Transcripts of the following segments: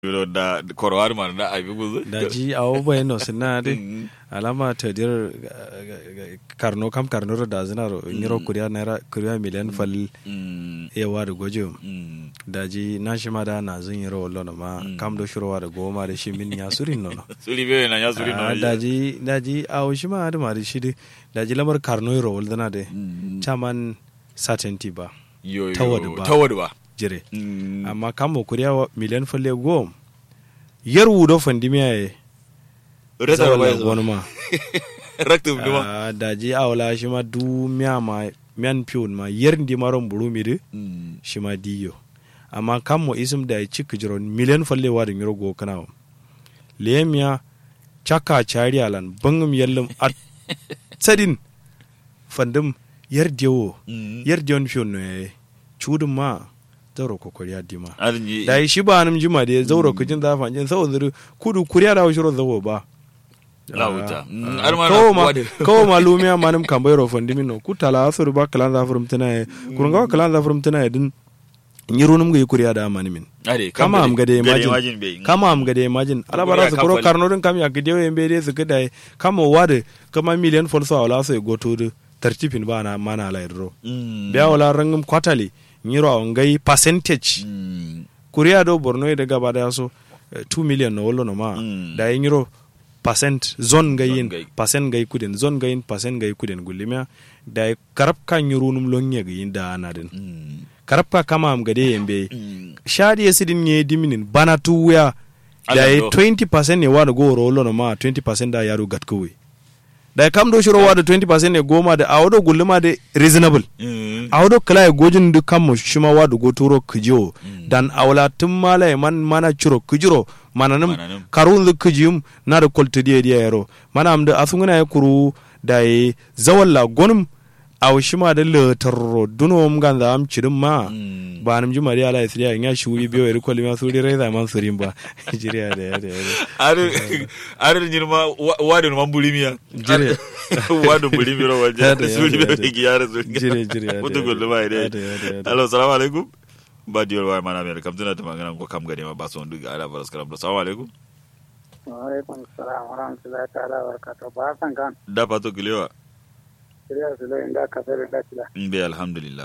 Yoro da korowar ma da abi guzu. da ji a obayen no sina de alama ta dir karno kam karno ro da zina ro nyiro kuriya naira kuriya miliyan fal ewa da gojo da ji na shi ma da na zin yiro wallo no ma kam do shiro da goma da shi min ya surin no no Suri be na ya suri no. Ah, da ji da ji a o shi ma da ma da shi de da ji lamar karno ro wal dana de chaman certainty ba Yo yo. tawad ba. Tawad ba. jire Mm. amma kam mo kuriya wa miliyan falle gom yar wudo fandimiya ye Reta ba ya wani zo. ma Raktum duma. Ah, da ji a wala shi ma du miya ma miyan piyon ma yer ndi maron buru mi de shi ma diyo amma kam mo isim da ya ci kijiron miliyan falle wa da ngiro go kana lemiya chaka chari alan bangum yallum at sadin fandim yer diyo yer diyon piyon no ye chudum ma zauro kokori dima Arji. da yi shi ba nam jima da zauro kujin da fa jin saboda kudu kuriya da shiro zawo ba Lauta. Ah, Mm, ah, har ma na kawo ma kuwa da- kawo ma lumiya ma nam kambai ro fondi minno ku tala asur ba kalan za furum tana ye kurun ga kalan za furum tana ye din nyiru num ga kuriya da mani min Are kama am gade Gade imagine be. kama am gade imagine ala bara su Kuriya kuro kafal. karno din kam ya gade we mbede su gada kama wade kama million folso wala so go to de tartipin ba na mana la idro Mm. biya wala rangum kwatali nyiro a ngai percentage Mm. kuriya do borno e daga bada so eh, 2 million no wollo no ma Mm. da yin euro percent zone ga yin gai. percent ga kuden zone ga yin percent ga kuden gulimya da karab kan yuru num lonye ga yin da ana din Mm. karab ka kama am ga de yembe Mm. shadi yesidin nye diminin bana tuya da Allah yi do. 20% ne wa da go rollo no ma 20% da yaro gat kuwe da kam do shiro wa da 20% ne goma da awodo gulima da reasonable Mm. awdo kala e gojin du kammo shima wadu go turo kijo dan awla tum mala e man mana churo kijiro mananum Mananum. karun du kijum na da kolto die die yaro mana am da asunguna e kuru da e zawalla gonum aw shima da le tarro duno am ganda am chirim ma Mm. ba nam juma dia ala isriya nya shuri biyo e ko lima suri reza man surim ba jiriya da ya da ya Are are nyirma wadu man bulimiya. Jire. Wadu bulimi ro waje. Yada, yada, Suri be yada. ki yara suri. Jire, jire, yada, Mutu yada. gullu ba ide. Yada, yada, yada. Hello, assalamu alaikum. Ba diyar wa mana mai kam tana ta magana ko kam gade ma ba su wanda ga ala baras karam. Assalamu alaikum. Waalaikum salam warahmatullahi ta'ala wabarakatuh. Ba san kan Da fato gilewa. shirya su lai inda ka sai da kila. In bai alhamdulillah.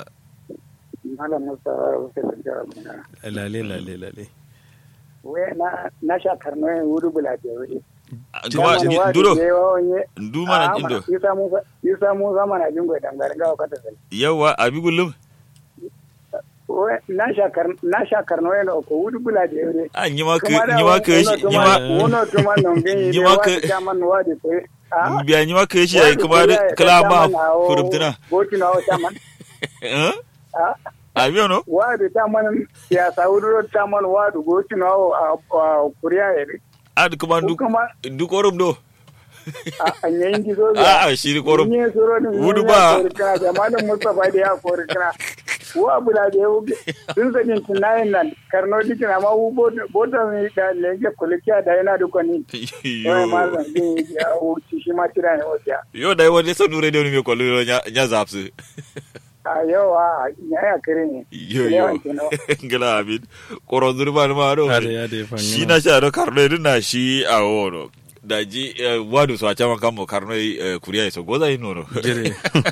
Malam Musa wuce da jira muna. lale lale lale We na na sha karno yin wuri bula da wuri. Kuma Zaman wadi duro. da yawa wani- Ndu mana Ah, indo. Isa Musa Isa Musa mana jingo dangar ga ka ta sai. Yawa abi gullum. We na sha kar na sha karno yin ko wuri bula da wuri. An yi maka Kuma da yi maka wani- shi yi wani ma tuma- wani tuma nan gani Yi da maka- wani jaman wadi sai. Ah, biya yi maka shi yayi wadi kuma da kuriya ya kala ma jaman na o- furumtuna. Boti na o jaman. Eh? Ah, Abi no? wadu taman siyasa wuduro taman wadu goci na a kuriya ya ri Ad kuma ko duk kuma duk orum do. a yanyin gizo A a shi ni korum. ne soro ni Wudu ya ba. kori kana da malam mustafa da ya kori kana wa bula da ya wuce sun sanin tunayin nan karno dikin amma wu bota ne da lege kulikiya da yana duka ni wai malam zai ya wuce shi ma tira ne wasiya Yo da wani sanu radio ne me kwallo nya nya zapsu. a yawa ya ya kire ne Yo Yawan yo. kenan. Ngala abin. Koron zurba ma do. Ade, ade, fangina. Shi na sha do karno irin na shi a wono. Da ji eh, wadu so a chama kamo karno eh, kuriya so goza yi nono. jire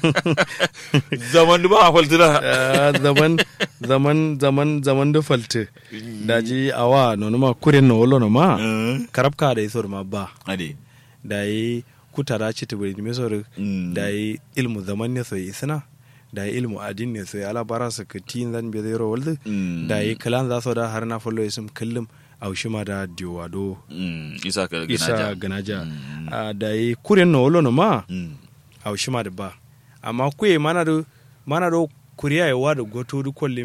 Zaman du ba faltuna. Ah, zaman zaman zaman zaman da falte daji awa no ma kuren no wolo no ma Eh. karabka da isor ma ba Ade. da yi kutara ci tibiri me sor Mm. da yi ilmu zaman ne so isna da yi ilmu adin ne so ala bara su ka tin zan be zero walde Mm. da yi kalan za so da har na follow isum kullum aushima da diwado Mm. Isa ka isa ganaja. ganaja Mm. Ah, da yi kuren no wolo no ma Mm. aushima da ba amma kuye mana do mana do kuriya yawa da goto du kolle